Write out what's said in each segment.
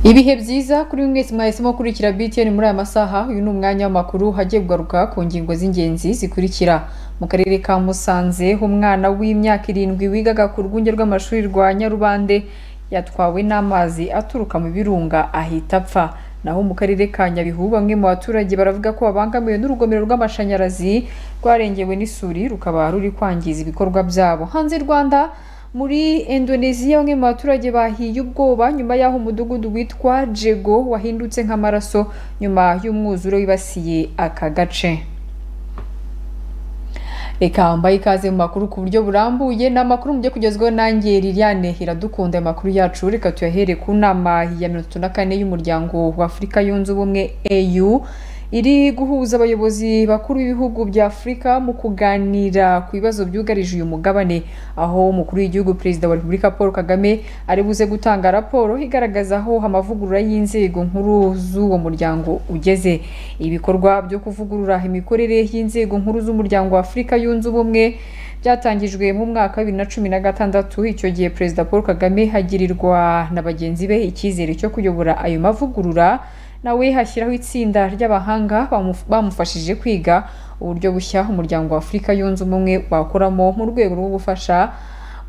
ibihe byiza kuri buri mwese mwahisemo kurikira btn muri aya masaha uyu ni umwanya w'amakuru hagiye kugaruka ku ngingo z'ingenzi zikurikira mu karere ka musanze umwana w'imyaka irindwi wigaga ku rwunge rw'amashuri rwa nyarubande yatwawe n'amazi aturuka mu birunga ahita apfa naho mu karere ka nyabihu bamwe mu baturage baravuga ko babangamiwe n'urugomero rw'amashanyarazi rwarengewe n'isuri rukaba ruri kwangiza ibikorwa byabo hanze rwanda muri indoneziya bamwe mu baturage bahiye ubwoba nyuma y'aho umudugudu witwa jego wahindutse nk'amaraso nyuma y'umwuzure wibasiye aka gace reka mbaye ikaze mu makuru ku buryo burambuye ni amakuru mu byo kugezwaho nanjye liliane iradukunda ayo makuru yacu reka tuyahere ku nama ya mirongo itatu na kane y'umuryango wa afurika yunze ubumwe au iri guhuza abayobozi bakuru b'ibihugu bya afurika mu kuganira ku bibazo byugarije uyu mugabane aho umukuru w'igihugu perezida wa repubulika paul kagame ari buze gutanga raporo igaragaza aho amavugurura y'inzego nkuru z'uwo muryango ugeze ibikorwa byo kuvugurura imikorere y'inzego nkuru z'umuryango wa afurika yunze ubumwe byatangijwe mu mwaka wa bibiri na cumi na gatandatu icyo gihe perezida paul kagame hagirirwa na bagenzi be icyizere cyo kuyobora ayo mavugurura nawe hashyiraho itsinda ry'abahanga bamufashije kwiga uburyo bushya umuryango wa afurika yunze ubumwe wakoramo mu rwego rwo gufasha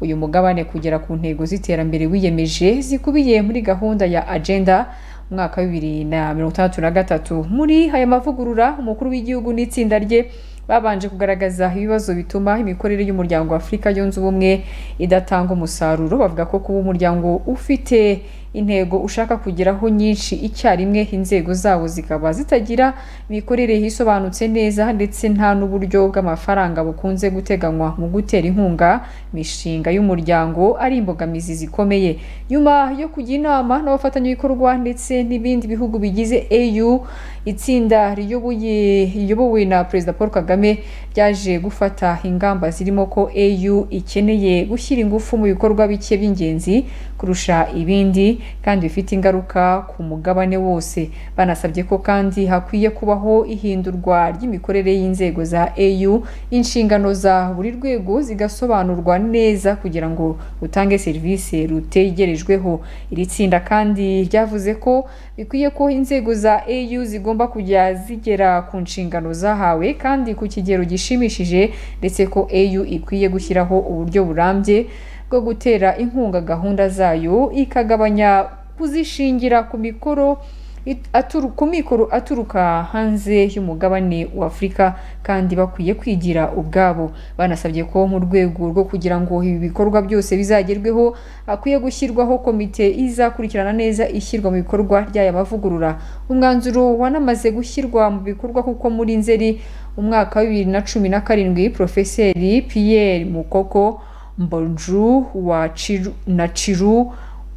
uyu mugabane kugera ku ntego z'iterambere wiyemeje zikubiye muri gahunda ya agenda umwaka wa bibiri na mirongo itandatu na gatatu muri aya mavugurura umukuru w'igihugu n'itsinda rye babanje kugaragaza ibibazo bituma imikorere y'umuryango wa afurika yunze ubumwe idatanga umusaruro bavuga ko kuba umuryango ufite intego ushaka kugeraho nyinshi icyarimwe inzego zawo zikaba zitagira imikorere yisobanutse neza ndetse nta n'uburyo bw'amafaranga bukunze guteganywa mu gutera inkunga imishinga y'umuryango ari imbogamizi zikomeye nyuma yo kujya inama n'abafatanyabikorwa ndetse n'ibindi bihugu bigize au itsinda riyobowe na perezida paul kagame ryaje gufata ingamba zirimo ko au ikeneye gushyira ingufu mu bikorwa bike by'ingenzi kurusha ibindi kandi bifite ingaruka ku mugabane wose banasabye ko kandi hakwiye kubaho ihindurwa ry'imikorere y'inzego za au inshingano za buri rwego zigasobanurwa neza kugira ngo utange serivisi rutegerejweho iri tsinda kandi ryavuze ko bikwiye ko inzego za au zigomba kujya zigera ku nshingano zahawe kandi ku kigero gishimishije ndetse ko au ikwiye gushyiraho uburyo burambye bwo gutera inkunga gahunda zayo ikagabanya kuzishingira ku mikoro ku mikoro aturuka hanze y'umugabane wa afurika kandi bakwiye kwigira ubwabo banasabye ko mu rwego rwo kugira ngo ibi bikorwa byose bizagerweho hakwiye gushyirwaho komite izakurikirana neza ishyirwa mu bikorwa ry'aya mavugurura umwanzuro wanamaze gushyirwa mu bikorwa kuko muri nzeri umwaka wa bibiri na cumi na karindwi porofeseri piyeri mukoko mbonju na ciru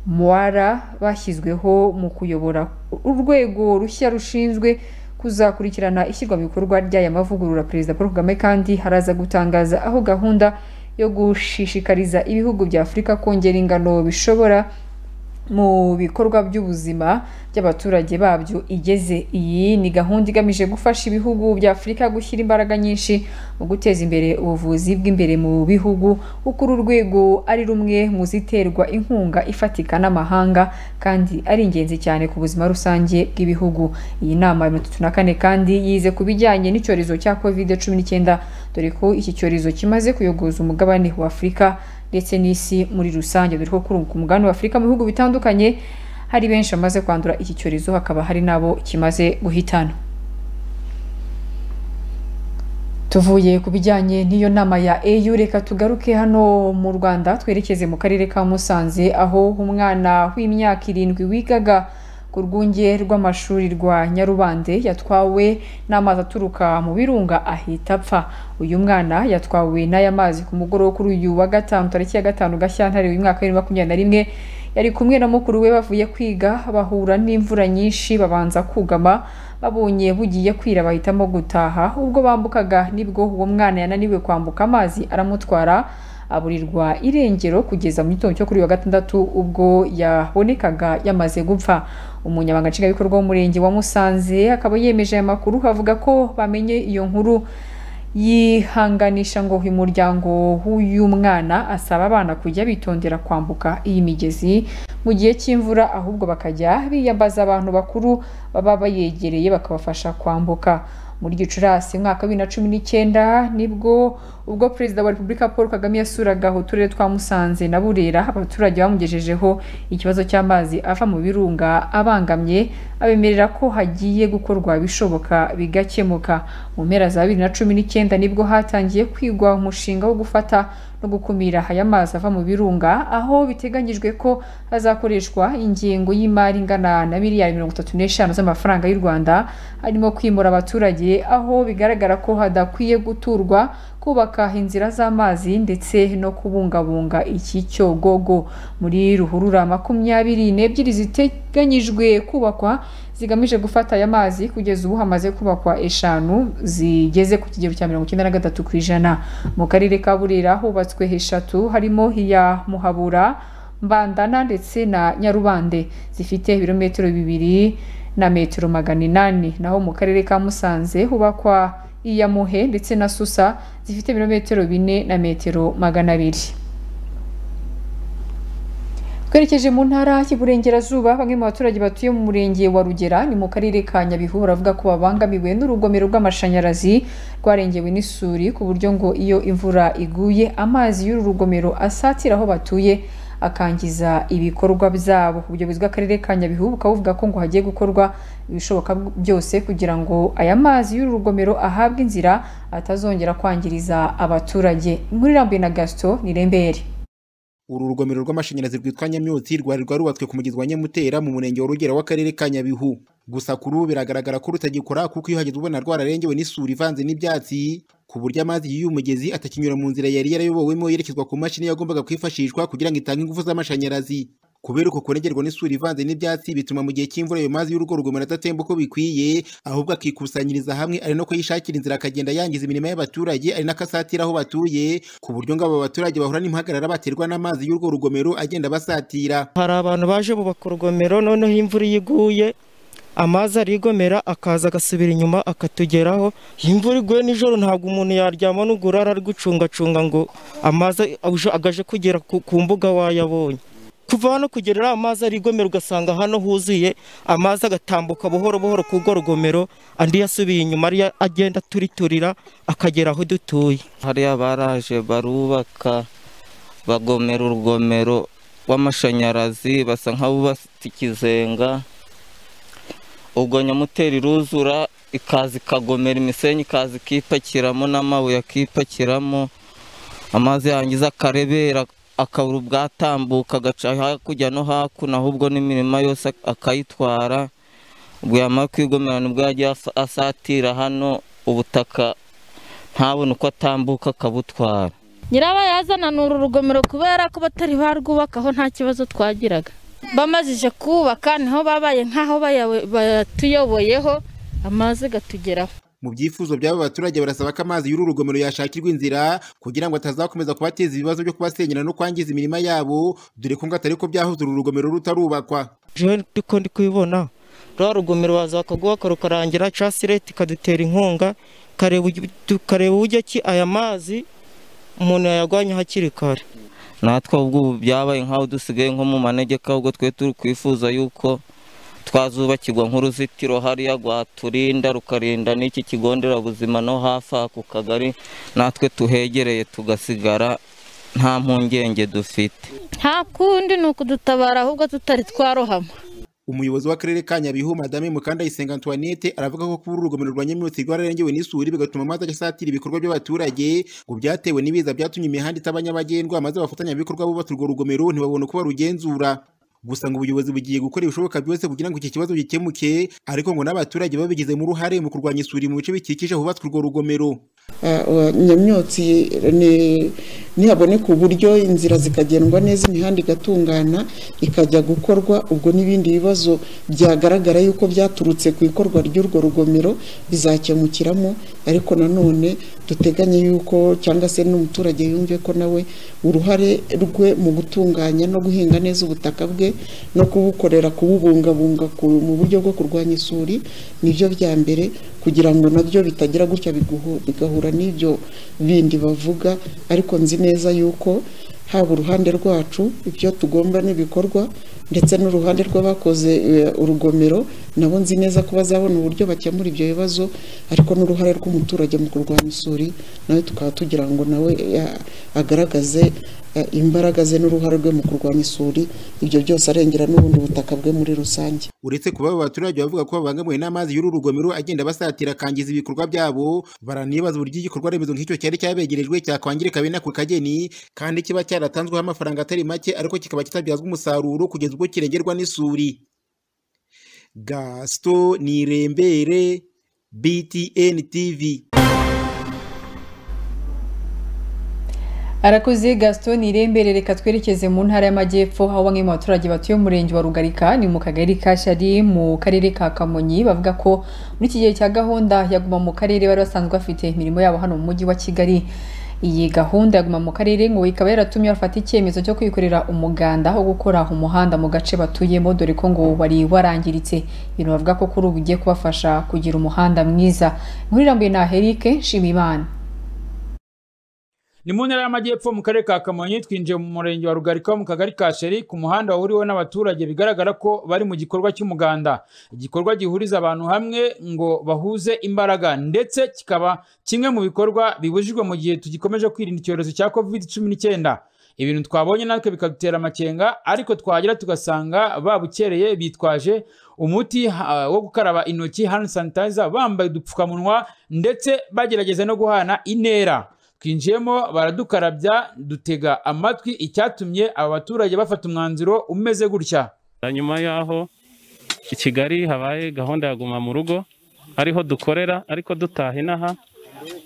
muwara bashyizweho mu kuyobora urwego rushya rushinzwe kuzakurikirana ishyirwa mu bikorwa ry'aya mavugurura perezida paul kagame kandi haraza gutangaza aho gahunda yo gushishikariza ibihugu bya afurika kongera ingano bishobora mu bikorwa by'ubuzima by'abaturage babyo igeze iyi ni gahunda igamije gufasha ibihugu bya afurika gushyira imbaraga nyinshi mu guteza imbere ubuvuzi bw'imbere mu bihugu kuko uru rwego ari rumwe mu ziterwa inkunga ifatika n'amahanga kandi ari ingenzi cyane ku buzima rusange bw'ibihugu iyi nama ya mirongo itatu na kane kandi yize ku bijyanye n'icyorezo cya kovide cumi n'icyenda dore ko iki cyorezo kimaze kuyogoza umugabane wa afurika ndetse n'isi muri rusange dore ko kuri ku mugabane wa afurika mu bihugu bitandukanye hari benshi bamaze kwandura iki cyorezo hakaba hari n'abo kimaze guhitana tuvuye ku bijyanye n'iyo nama ya EU reka tugaruke hano mu Rwanda twerekeze mu karere ka Musanze aho umwana w'imyaka irindwi wigaga ku rwunge rw'amashuri rwa nyarubande yatwawe n'amazi aturuka mu birunga ahita apfa uyu mwana yatwawe n'aya mazi ku mugoroba kuri uyu wa gatanu tariki ya gatanu gashyantare uyu mwaka wa makumyabiri na rimwe yari kumwe na mukuru we bavuye kwiga bahura n'imvura nyinshi babanza kugama babonye bugiye kwira bahitamo gutaha ubwo bambukaga nibwo uwo mwana yananiwe kwambuka amazi aramutwara aburirwa irengero kugeza mu gitondo cyo kuri wa gatandatu ubwo yabonekaga yamaze gupfa umunyamabanga nshingwabikorwa w'umurenge wa musanze akaba yemeje aya makuru avuga ko bamenye iyo nkuru yihanganisha ngo uyu muryango w'uyu mwana asaba abana kujya bitondera kwambuka iyi migezi mu gihe cy'imvura ahubwo bakajya biyambaza abantu bakuru baba bayegereye bakabafasha kwambuka muri gicurasi umwaka wa bibiri na cumi n'icyenda nibwo ubwo perezida wa repubulika paul kagame yasuraga uturere twa musanze na burera abaturage bamugejejeho ikibazo cy'amazi ava mu birunga abangamye abemerera ko hagiye gukorwa ibishoboka bigakemuka mu mpera za bibiri na cumi n'icyenda nibwo hatangiye kwigwa umushinga wo gufata no gukumira aya mazi ava mu birunga aho biteganyijwe ko hazakoreshwa ingengo y'imari ingana na miliyari mirongo itatu n'eshanu z'amafaranga y'u rwanda harimo kwimura abaturage aho bigaragara ko hadakwiye guturwa kubaka inzira z'amazi ndetse no kubungabunga iki cyogogo muri ruhurura makumyabiri n'ebyiri ziteganyijwe kubakwa zigamije gufata aya mazi kugeza ubu hamaze kubakwa eshanu zigeze ku kigero cya mirongo icyenda na gatatu ku ijana mu karere ka burera hubatswe eshatu harimo iya muhabura mbandana ndetse na nyarubande zifite ibirometero bibiri na metero magana inani naho mu karere ka musanze hubakwa iya muhe ndetse na susa zifite ibirometero bine na metero magana abiri twerekeje mu ntara y'Iburengerazuba bamwe mu baturage batuye mu murenge wa Rugera ni mu karere ka Nyabihu baravuga ko babangamiwe n'urugomero rw'amashanyarazi rwarengewe n'isuri ku buryo ngo iyo imvura iguye amazi y'uru rugomero asatira aho batuye akangiza ibikorwa byabo ubuyobozi bw'akarere ka Nyabihu bukaba buvuga ko ngo hagiye gukorwa ibishoboka byose kugira ngo aya mazi y'uru rugomero ahabwe inzira atazongera kwangiriza abaturage inkuru irambuye na Gaston Nirembere uru rugomero rw'amashanyarazi rwitwa Nyamyotsi rwari rwarubatswe ku mugezi wa Nyamutera mu murenge wa Rugera w'akarere ka Nyabihu gusa kuri ubu biragaragara ko rutagikora kuko iyo hageze ubona rwararengewe n'isuri ivanze n'ibyatsi ku buryo amazi y'uyu mugezi atakinyura mu nzira yari yarayobowemo yerekezwa ku mashini yagombaga kwifashishwa kugira ngo itange ingufu z'amashanyarazi kubera uko kurengerwa n'isuri ivanze n'ibyatsi bituma mu gihe cy'imvura ayo mazi y'urugo rugomero adatemba uko bikwiye ahubwo akikusanyiriza hamwe ari no kuyishakira inzira akagenda yangiza imirimo y'abaturage ari n'akasatira aho batuye ku buryo ngo abo baturage bahura n'impagarara baterwa n'amazi y'urwo rugomero agenda basatira hari abantu baje bubaka urugomero noneho imvura iyo iguye amazi arigomera akaza agasubira inyuma akatugeraho imvura iguye nijoro ntabwo umuntu yaryama n'ugurara ari gucungacunga ngo amazi agaje kugera ku mbuga wayabonye kuva hano kugera amazi arigomera ugasanga hano huzuye amazi agatambuka buhoro buhoro ku rwo rugomero andi yasubiye inyuma ariyo agenda aturiturira akagera aho dutuye hariya baraje barubaka bagomera urugomero rw'amashanyarazi basa nk'abubatse ikizenga ubwo nyamuteri iruzura ikaza ikagomera imisenyi ikaza ikipakiramo n'amabuye akipakiramo amazi yangiza akarebera akabura ubwatambuka agaca hakurya no hakuno ahubwo n'imirima yose akayitwara ubwo yamara kwigomera nibwo yajya asatira hano ubutaka ntabone uko atambuka akabutwara nyirabayazana ni uru rugomero kubera ko batari barwubakaho nta kibazo twagiraga bamazije kubaka niho babaye nk'aho batuyoboyeho amazi gatugeraho mu byifuzo by'aba baturage barasaba ko amazi y'uru rugomero yashakirwa inzira kugira ngo atazakomeza kubateza ibibazo byo kubasenyera no kwangiza imirima yabo dore ko ngo atari ko byahoze uru rugomero rutarubakwa jewe ndiko ndi kubibona rwa rugomero waza bakagubaka rukarangira casi leta ikadutera inkunga kareba uburyo ki aya mazi umuntu yayagwanya hakiri kare natwe ubwo byabaye nk'aho dusigaye nko mu manegeka ahubwo twe turi kwifuza yuko twazubakirwa nk'uruzitiro hariya rwaturinda rukarinda n'iki kigo nderabuzima no hafi aha ku kagari natwe tuhegereye tugasigara nta mpungenge dufite nta kundi ni ukudutabara ahubwo tutari twarohama umuyobozi w'akarere ka nyabihu madame mukandayisenga antoinette aravuga ko kuba urugomero rwa nyamyotsi rwararengewe n'isuri bigatuma amazi ajya asatira ibikorwa by'abaturage ngo byatewe n'ibiza byatumye imihanda itaba nyabagendwa maze abafatanyabikorwa bubatse urwo rugomero ntibabone uko barugenzura gusa ngo ubuyobozi bugiye gukora ibishoboka byose kugira ngo iki kibazo gikemuke ariko ngo n'abaturage babigizemo uruhare mu kurwanya isuri mu bice bikikije hubatswe urwo rugomero nyamyotsi nihaboneka uburyo inzira zikagendwa neza imihanda igatungana ikajya gukorwa ubwo n'ibindi bibazo byagaragara yuko byaturutse ku ikorwa ry'urwo rugomero bizakemukiramo ariko nanone duteganye yuko cyangwa se n'umuturage yumve ko nawe uruhare rwe mu gutunganya no guhinga neza ubutaka bwe no kubukorera kububungabunga mu buryo bwo kurwanya isuri nibyo bya mbere kugira ngo nabyo bitagira gutya bigaho bagahura n'ibyo bindi bavuga ariko nzi neza yuko haba uruhande rwacu ibyo tugomba n'ibikorwa ndetse n'uruhande rw'abakoze eh, urugomero nabo nzi neza ko bazabona uburyo bakemura ibyo bibazo ariko n'uruhare rw'umuturage mu kurwanya isuri nawe tukaba tugira ngo nawe eh, agaragaze eh, imbaraga ze n'uruhare rwe mu kurwanya isuri ibyo byose arengera n'ubundi butaka bwe muri rusange uretse kuba aba baturage bavuga ko babangamiwe n'amazi y'uru rugomero agenda basatira akangiza ibikorwa byabo baranibaza uburyo igikorwa remezo nk'icyo cyari cyabegerejwe cyakwangirika bene ako kageni kandi kiba cyaratanzweho amafaranga atari make ariko kikaba kitabyazwa umusaruro kugeza ubwo kirengerwa n'isuri gasito nirembere btn tv arakoze gaston irembere reka twerekeze mu ntara y'amajyepfo aho bamwe mu baturage batuye umurenge wa rugarika ni mu kagari ka shari mu karere ka kamonyi bavuga ko muri iki gihe cya gahunda ya guma mu karere bari basanzwe bafite imirimo yabo hano mu mujyi wa kigali iyi gahunda ya guma mu karere ngo ikaba yaratumye bafata icyemezo cyo kwikorera umuganda wo gukora umuhanda mu gace batuyemo dore ko ngo wari warangiritse ibintu bavuga ko kuri ubu ugiye kubafasha kugira umuhanda mwiza inkuru irambuye na herike nshimiyimana ni mu ntara y'amajyepfo mu karere ka kamonyi twinjiye mu murenge wa rugarika wo mu kagari ka sheri ku muhanda wahuriweho n'abaturage bigaragara ko bari mu gikorwa cy'umuganda igikorwa gihuriza abantu hamwe ngo bahuze imbaraga ndetse kikaba kimwe mu bikorwa bibujijwe mu gihe tugikomeje kwirinda icyorezo cya covid cumi n'icyenda ibintu twabonye natwe bikadutera amakenga ariko twagera tugasanga babukereye bitwaje umuti ha, wo gukaraba intoki hand sanitizer bambaye udupfukamunwa ndetse bagerageza no guhana intera twinjiyemo baradukarabya dutega amatwi icyatumye aba baturage bafata umwanzuro umeze gutya nyuma y'aho i kigali habaye gahunda ya guma mu rugo ariho dukorera ariko dutaha inaha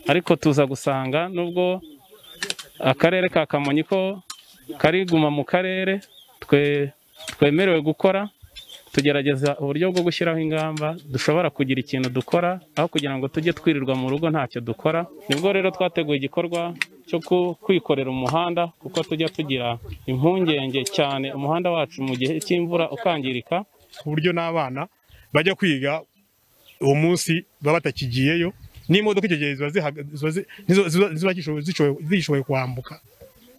ariko tuza gusanga nubwo akarere ka kamonyi ko kari guma mu karere twe twemerewe gukora tugerageza uburyo bwo gushyiraho ingamba dushobora kugira ikintu dukora aho kugira ngo tujye twirirwa mu rugo ntacyo dukora nibwo rero twateguye igikorwa cyo ku- kwikorera umuhanda kuko tujya tugira impungenge cyane umuhanda wacu mu gihe cy'imvura ukangirika ku buryo n'abana bajya kwiga uwo munsi baba batakigiyeyo n'imodoka icyo gihe ziba zihaga- ziba zi- nizo- ziba- ziba zishoboye- zishoboye- zishoboye kwambuka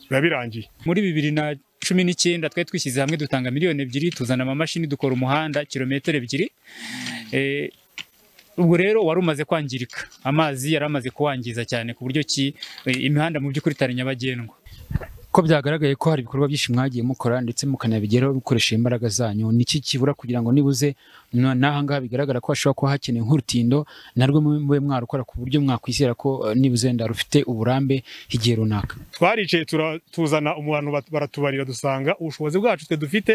biba birangiye muri bibiri na cumi n'icyenda twari twishyize hamwe dutanga miliyoni ebyiri tuzana amamashini dukora umuhanda kilometero ebyiri Eh, ubwo rero wari umaze kwangirika amazi yari amaze kuwangiza cyane ku buryo ki eh, imihanda mu by'ukuri itari nyabagendwa ko byagaragaye ko hari ibikorwa byinshi mwagiye mukora ndetse mukanabigeraho bikoresheje imbaraga zanyu niki kibura kugira ngo nibuze na- n'ahangaha bigaragara ko hashobora kuba hakeneye nk'urutindo narwo mube mube mwarukora ku buryo mwakwizera ko eh, nibuze nda rufite uburambe igihe runaka twaricaye tura- tuzana abantu bat- baratubarira dusanga ubushobozi bwacu twe dufite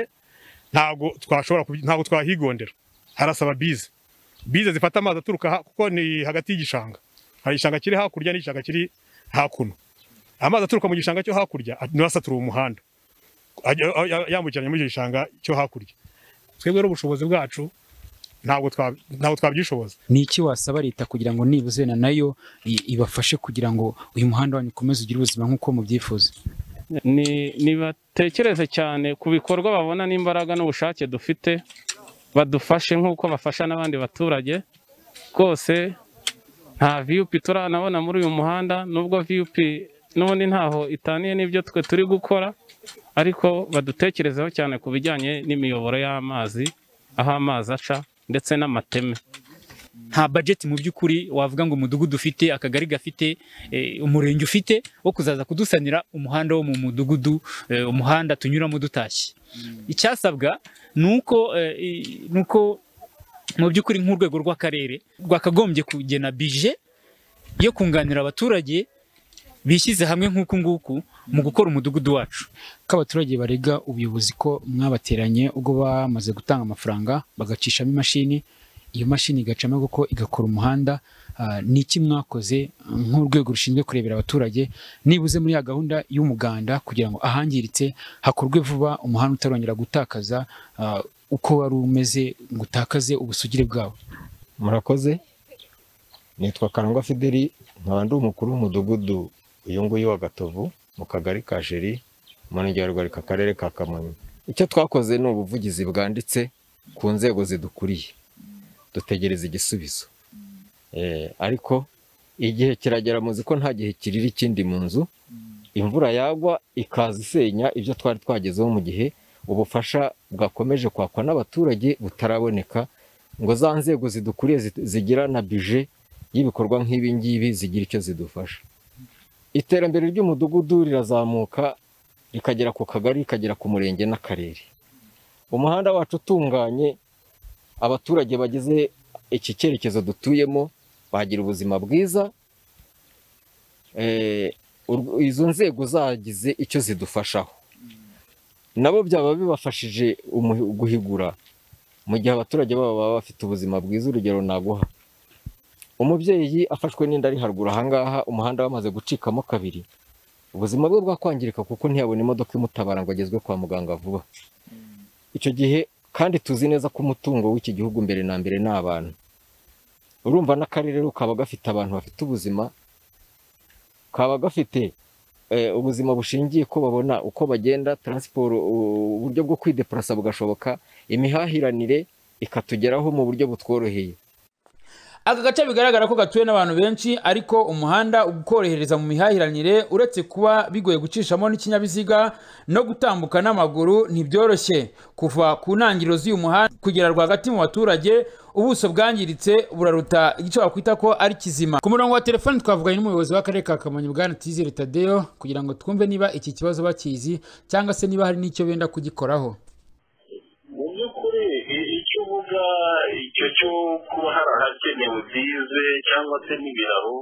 ntabwo twashobora kubi- ntabwo twahigondera harasaba bize bize zifata amazi aturuka ha- kuko ni hagati y'igishanga hari igishanga kiri hakurya n'igishanga kiri hakuno amazi aturuka mu gishanga cyo hakurya a- niyo asatura uwo muhanda Ajya- a- a- yambukiranya muri icyo gishanga cyo hakurya twebwe rero ubushobozi bwacu ntabwo twa- ntabwo twabyishoboza niki wasaba leta kugira ngo nibuze na nayo i- ibafashe kugira ngo uyu muhanda wanyu ukomeze ugire ubuzima nk'uko mubyifuza ni nibatekereze cyane ku bikorwa babona n'imbaraga n'ubushake dufite badufashe nk'uko bafasha n'abandi baturage rwose nta viyupi turanabona muri uyu muhanda nubwo viyupi n'ubundi ntaho itaniye n'ibyo twe turi gukora ariko badutekerezeho cyane ku bijyanye n'imiyoboro y'amazi aho amazi aca ndetse n'amateme nta bajeti mu by'ukuri wavuga ngo umudugudu ufite akagari gafite eh, umurenge ufite wo kuzaza kudusanira umuhanda wo mu mudugudu eh, umuhanda tunyuramo dutashye icyasabwa ni uko eh, i- ni uko mu by'ukuri nk'urwego rw'akarere rwakagombye kugena bije yo kunganira abaturage bishyize hamwe nk'uku nguku mu gukora umudugudu wacu ko abaturage barega ubuyobozi ko mwabateranye ubwo bamaze gutanga amafaranga bagacishamo imashini iyo mashini igacamo kuko igakora umuhanda ah, ni iki mwakoze ah, nk'urwego rushinzwe kurebera abaturage nibuze muri ya gahunda y'umuganda kugira ngo ahangiritse hakorwe vuba umuhanda utarongera gutakaza ah, uko wari umeze ngo utakaze ubusugire bwawo murakoze nitwa karangwa fideli nkaba ndi umukuru w'umudugudu uyu nguyu wa gatovu mu kagari ka jeri umurenge wa rugarika akarere ka kamonyi icyo twakoze ni ubuvugizi bwanditse ku nzego zidukuriye dutegereza igisubizo Eh, ariko igihe kiragera muzi ko nta gihe kirira ikindi mu nzu imvura yagwa ikaza isenya ibyo twari twagezeho mu gihe ubufasha bwakomeje kwakwa n'abaturage butaraboneka ngo za nzego zidukuriye zit- zigira na bije y'ibikorwa nk'ibi ngibi zigira icyo zidufasha iterambere ry'umudugudu rirazamuka rikagera ku kagari rikagera ku murenge n'akarere umuhanda wacu utunganye abaturage bagize iki cyerekezo dutuyemo bagira ubuzima bwiza Eh, urw- izo nzego zagize icyo zidufashaho nabo byaba bibafashije umu- guhigura mu gihe abaturage babo baba bafite ubuzima bwiza urugero naguha umubyeyi afashwe n'inda ari haruguru ahangaha umuhanda wamaze gucikamo kabiri ubuzima bwe bwakwangirika kuko ntiyabona imodoka imutabara ngo agezwe kwa muganga vuba icyo gihe kandi tuzi neza ko umutungo w'iki gihugu mbere na mbere ni abantu urumva n'akarere kaba gafite abantu bafite ubuzima kaba gafite eh, ubuzima bushingiye ko babona uko bagenda taransiporo u- uburyo bwo kwidepurasa bugashoboka imihahiranire ikatugeraho mu buryo butworoheye Aka gace bigaragara ko gatuwe n'abantu benshi ariko umuhanda ukorohereza mu mihahiranire uretse kuba bigoye gucishamo n'ikinyabiziga no gutambuka n'amaguru ntibyoroshye kuva ku ntangiriro z'uyu muhanda kugera rwagati mu baturage ubuso bwangiritse buraruta igice wakwita ko ari kizima ku murongo wa telefoni twavuganye n'umuyobozi w'akarere ka kamonyi bwana tizere tadeyo kugira ngo twumve niba iki kibazo bakizi cyangwa se niba hari n'icyo benda kugikoraho mu by'ukuri i- icyo uvuga icyo cyo kuba hari ahakenewe bize cyangwa se n'ibiraro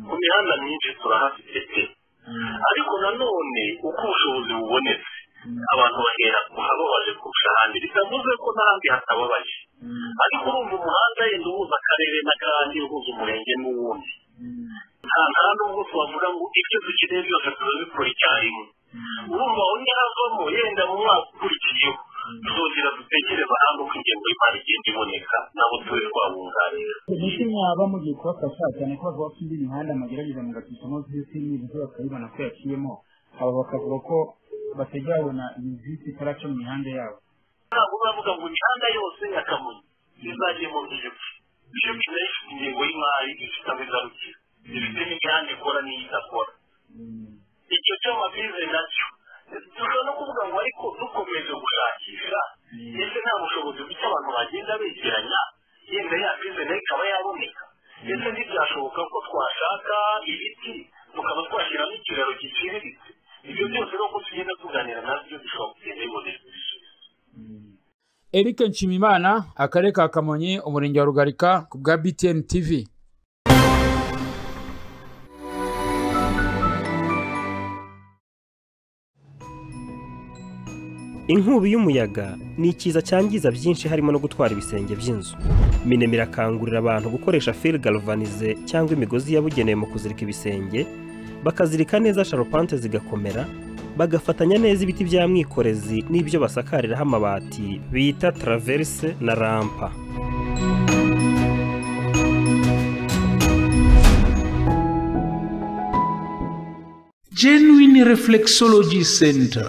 ku mihanda myinshi turahafite pe ariko nanone uko ubushobozi bubonetse abantu bahera kuhaba baje kurusha ahandi bitavuze ko n'ahandi hatababaye ariko urumva umuhanda yenda uhuza akarere n'akandi uhuza umurenge n'uwundi nta nta n'ubwo twavuga ngo ibyo dukeneye byose turabikora icyarimwe urumva aho ntihavamo yenda mu mwaka ukurikiyeho tuzongera dutekereza hamwe uko ingengo y'imari igenda iboneka nabo tube twabunganira umuti mwaba mugiye kubafasha cyane ko bavuga ko indi mihanda mugerageza mugacisamo visi n'ibizu bakabibona ko yaciyemo aba bakavuga ko batajya babona iyi visi itaraca mu mihanda yabo ntabwo bavuga ngo imihanda yose ya kamonyi izagemo ntiyipfe iyo bidaye ingengo y'imari ifite aho igarukira ifite n'imihanda ikora n'iyo idakora icyo cy'amabize nacyo dushobora no kuvuga ngo ariko dukomeje gushakisha ese nta bushobozi buke abantu bagenda begeranya yenda ya bize nayo ikaba yaboneka ese ntibyashoboka ko twashaka ibiti tukaba twashyiramo ikiraro giciriritse ibyo byose ni uko tugenda tuganira nabyo bishobora kugenda biboneka eric nshimimana akarere ka kamonyi umurenge wa rugarika ku bwa btn tv inkubi y'umuyaga ni ikiza cyangiza byinshi harimo no gutwara ibisenge by'inzu minema irakangurira abantu gukoresha fil galvanize cyangwa imigozi yabugenewe mu kuzirika ibisenge bakazirika neza sharupante zigakomera bagafatanya neza ibiti bya mwikorezi n'ibyo basakariraho amabati bita traverse na rampa genuine reflexology center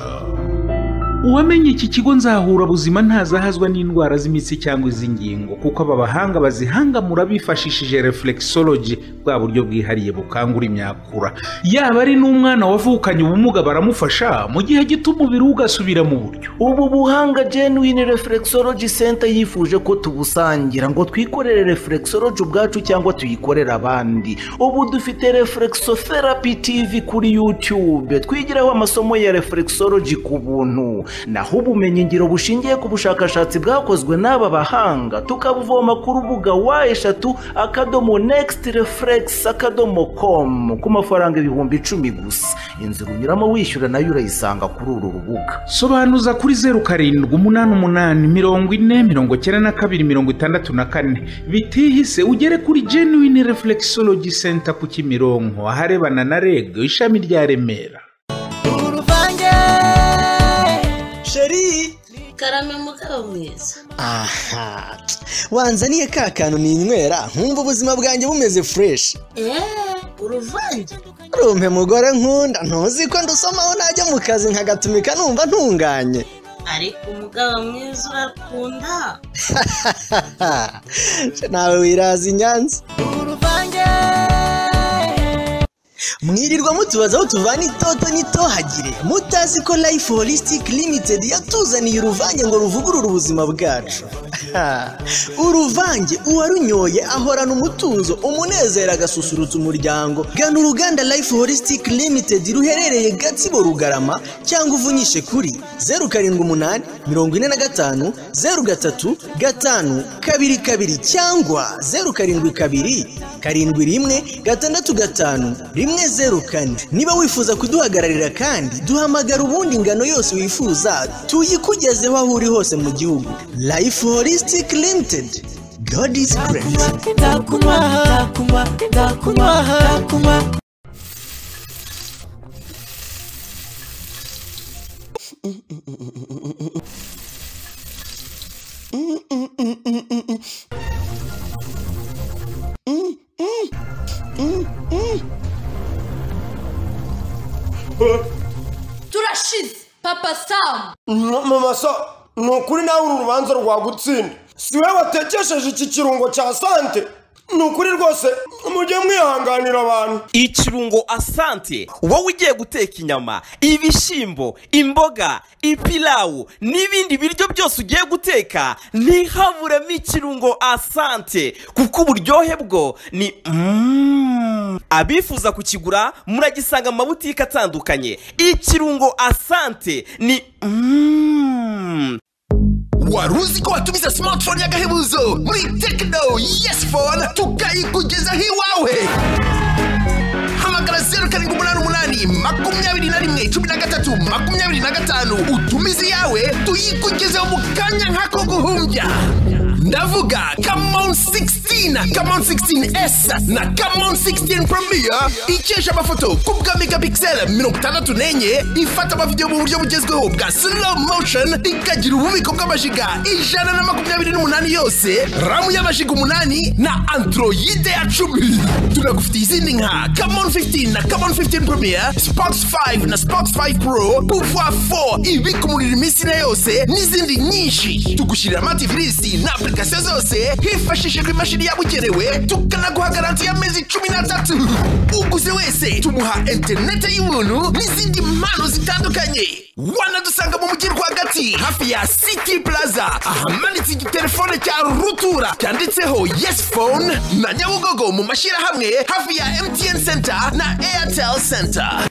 uwamenye iki kigo nzahurabuzima ntazahazwa n'indwara z'imitsi cyangwa iz'ingingo kuko aba bahanga bazihangamura bifashishije reflexology bwa buryo bwihariye bukangura imyakura yaba ari n'umwana wavukanye ubumuga baramufasha mu gihe gito umubiri we ugasubira mu buryo ubu buhanga genuine reflexology center yifuje ko tubusangira ngo twikorere reflexology ubwacu cyangwa tuyikorere abandi ubu dufite reflexotherapy tv kuri youtube twigiraho amasomo ya reflexology ku buntu naho ubumenyingiro bushingiye ku bushakashatsi bwakozwe n'aba bahanga tukabuvoma ku rubuga wa eshatu akadomo next reflex akadomo com ku mafaranga ibihumbi icumi gusa inzira unyuramo wishyura nayo urayisanga kuri uru rubuga sobanuza kuri zeru karindwi umunani umunani mirongo ine mirongo icyenda na kabiri mirongo itandatu na kane bitihise ugere kuri genuine reflexology center ku kimironko aharebana na reg ishami rya remera uruvange sheri karame mugabo mwiza aha wanzaniye ka kantu ninywera nkumva ubuzima bwanjye bumeze fureshi eee uruvange rumpe mugore nkunda ntuzi ko ndusomaho najya mu kazi nkagatumika numva ntunganye ariko umugabo mwiza urakunda nawe wiraza i nyanza uruvange mwirirwa mutubaza aho tuvana itoto n'itohagire mutazi ko life holistic limited yatuzaniye uruvange ngo ruvugurure ubuzima bwacu Ha! uruvange uwarunyoye ahorana umutuzo umunezero agasusurutsa umuryango gana uruganda life holistic limited ruherereye gatsibo rugarama cyangwa uvunyishe kuri zeru karindwi umunani mirongo ine na gatanu zeru gatatu gatanu kabiri kabiri cyangwa zeru karindwi kabiri karindwi rimwe gatandatu gatanu rimwe zeru kane niba wifuza kuduhagararira kandi duhamagara ubundi ingano yose wifuza tuyikugezeho aho uri hose mu gihugu life holistic limited god is great turashize papa samu mama so ni ukuri nawe uru rubanza rwagutsinda si we watekesheje iki kirungo cya sante ni ukuri rwose mujye mwihanganira abantu ikirungo asante wowe ugiye guteka inyama ibishyimbo imboga ipilawu n'ibindi biryo byose ugiye guteka ntihaburemo ikirungo asante kuko uburyohe bwo ni Mm. abifuza kukigura muragisanga mu mabutike atandukanye ikirungo asante ni Mm. wari uzi ko watumiza simatifone y'agahebuzo muri tekino yesi fone tukayikugezaho iwawe hamagara zeru karindwi umunani umunani makumyabiri na rimwe cumi na gatatu makumyabiri na gatanu utumize iyawe tuyikugezeho mu kanya nk'ako guhumbya ndavuga kamon 16 kamon 16s na kamon 16 premier ikesha amafoto ku bwa megapixel mirongo itandatu n'enye ifata amavidewo mu buryo bugezweho bwa slow motion ikagira ububiko bw'amajiga ijana na makumyabiri n'umunani yose ramu y'amajiga umunani na androide ya cumi tunagufitiye izindi nka kamon 15 na kamon 15 premier spox 5 na spox 5 pro pouvoir 4 ibika umuriro iminsi ine yose n'izindi nyinshi tugushyirira amatifirisi na application zose hifashishijwe imashini yabugenewe tukanaguha garanti y'amezi cumi n'atatu uguze wese tumuha interinete y'ubuntu n'izindi mpano zitandukanye wanadusanga mu mujyi rwagati hafi ya city plaza ahamanitse igitelefone cya rutura cyanditseho yes phone na nyabugogo mu mashyirahamwe hafi ya mtn center na airtel center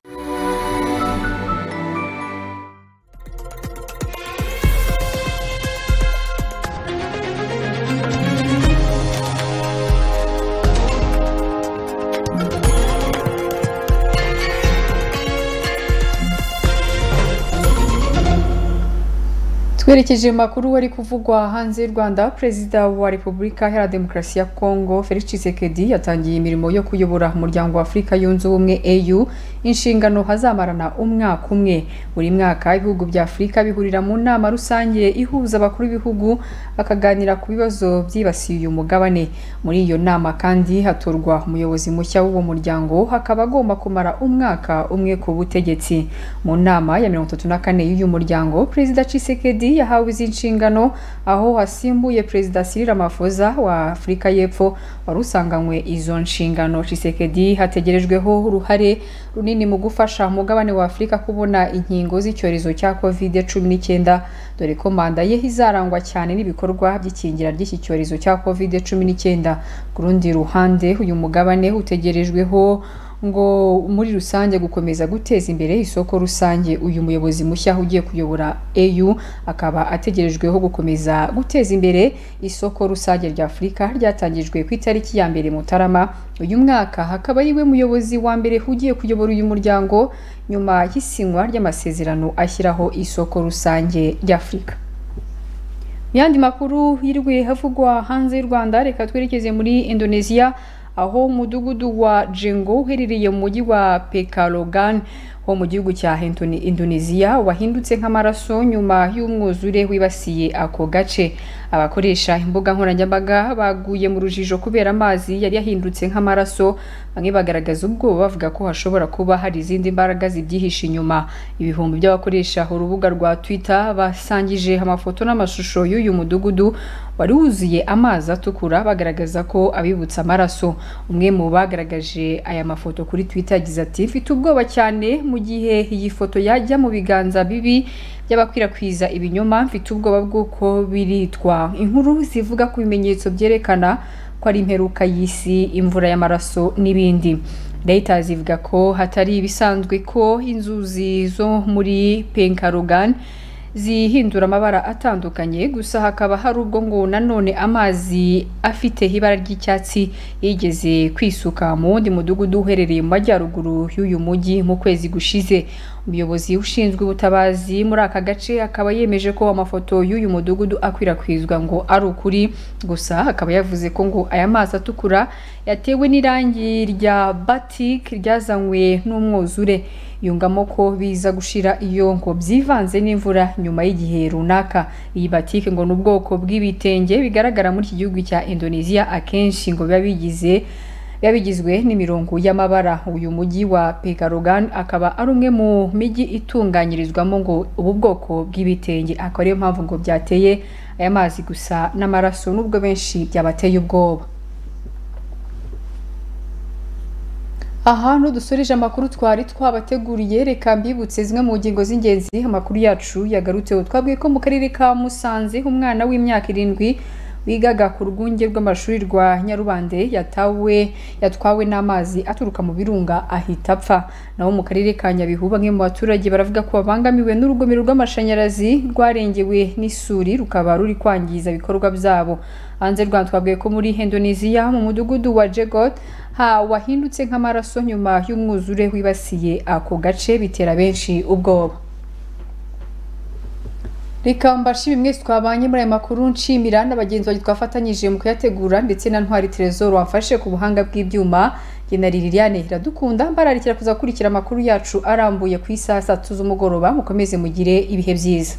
twerekeje makuru wari kuvugwa hanze y'u rwanda perezida wa repubulika iharanira demokarasi ya kongo felix tshisekedi yatangiye imirimo yo kuyobora umuryango wa afurika yunze ubumwe au inshingano hazamarana umwaka umwe buri mwaka ibihugu bya afurika bihurira mu nama rusange ihuza abakuru b'ibihugu bakaganira ku bibazo byibasiye uyu mugabane muri iyo nama kandi hatorwa umuyobozi mushya w'uwo muryango hakaba agomba kumara umwaka umwe ku butegetsi mu nama ya mirongo itatu na kane y'uyu muryango perezida tshisekedi yahawe izi nshingano aho hasimbuye perezida Cyril Ramaphosa wa Afurika y'Epfo wari usanganywe izo nshingano Tshisekedi hategerejweho uruhare runini mu gufasha umugabane wa Afurika kubona inkingo z'icyorezo cya covid cumi n'icyenda dore ko manda ye izarangwa cyane n'ibikorwa by'ikingira ry'iki cyorezo cya covid cumi n'icyenda ku rundi ruhande uyu mugabane utegerejweho ngo muri rusange gukomeza guteza imbere isoko rusange uyu muyobozi mushya ugiye kuyobora EU akaba ategerejweho gukomeza guteza imbere isoko rusange rya Afurika ryatangijwe ku itariki ya mbere Mutarama uyu mwaka hakaba ariwe muyobozi wa mbere ugiye kuyobora uyu muryango nyuma y'isinywa ry'amasezerano ashyiraho isoko rusange rya Afurika mu yandi makuru yiriwe havugwa hanze y'u Rwanda reka twerekeze muri Indonesia aho umudugudu wa jengo uherereye mu mujyi wa pekalogan ho mu gihugu cya Hentoni- Indonesia wahindutse nk'amaraso nyuma y'umwuzure wibasiye ako gace abakoresha imbuga nkoranyambaga baguye mu rujijo kubera amazi yari yahindutse nk'amaraso bamwe bagaragaza ubwoba bavuga ko hashobora kuba hari izindi mbaraga zibyihishe inyuma ibihumbi by'abakoresha urubuga rwa Twitter basangije amafoto n'amashusho y'uyu mudugudu wari wuzuye amazi atukura bagaragaza ko abibutsa amaraso umwe mu bagaragaje aya mafoto kuri Twitter yagize ati mfite ubwoba cyane mu gihe iyi foto yajya mu biganza bibi by'abakwirakwiza ibinyoma mfite ubwoba bw'uko biritwa inkuru zivuga ku bimenyetso byerekana ko ari imperuka y'isi imvura y'amaraso n'ibindi Reuters ivuga ko hatari ibisanzwe ko inzuzi zo muri Penkarugan zihindura amabara atandukanye gusa hakaba hari ubwo ngo nanone amazi afite ibara ry'icyatsi yigeze kwisuka mu wundi mudugudu uherereye mu majyaruguru y'uyu mujyi mu kwezi gushize umuyobozi ushinzwe ubutabazi muri aka gace akaba yemeje ko amafoto y'uyu mudugudu akwirakwizwa ngo ari ukuri gusa akaba yavuze ko ngo aya mazi atukura yatewe n'irangi rya batik ryazanywe n'umwuzure yungamo ko biza gushira iyo ngo byivanze n'imvura nyuma y'igihe runaka iyi batike ngo ni ubwoko bw'ibitenge bigaragara muri iki gihugu cya indonesia akenshi ngo biba bigize biba bigizwe n'imirongo y'amabara uyu mujyi wa pekarogan akaba ari umwe mu mijyi itunganyirizwamo ngo ubu bwoko bw'ibitenge akaba ariyo mpamvu ngo byateye aya mazi gusa n'amaraso n'ubwo benshi byabateye ubwoba aha dusoreje amakuru twari twabateguriye reka mbibutse zimwe mu ngingo z'ingenzi amakuru yacu yagarutseho twabwiye ko mu karere ka musanze umwana w'imyaka irindwi wigaga ku rwunge rw'amashuri rwa nyarubande yatawe yatwawe n'amazi aturuka mu birunga ahita apfa naho mu karere ka nyabihu bamwe mu baturage baravuga ko babangamiwe n'urugomero rw'amashanyarazi rwarengewe n'isuri rukaba ruri kwangiza ibikorwa byabo hanze rwanda twabwiye ko muri indonesia mu mudugudu wa jegot ha wahindutse nk'amaraso nyuma y'umwuzure wibasiye ako gace bitera benshi ubwoba reka mbashime mwese twabanye muri aya makuru nshimira n'abagenzi banjye twafatanyije mu kuyategura ndetse na ntwari terezoro wamfashe ku buhanga bw'ibyuma njye na liliane iradukunda mbararikira kuzakurikira amakuru yacu arambuye ku isaha saa tatu z'umugoroba mukomeze mugire ibihe byiza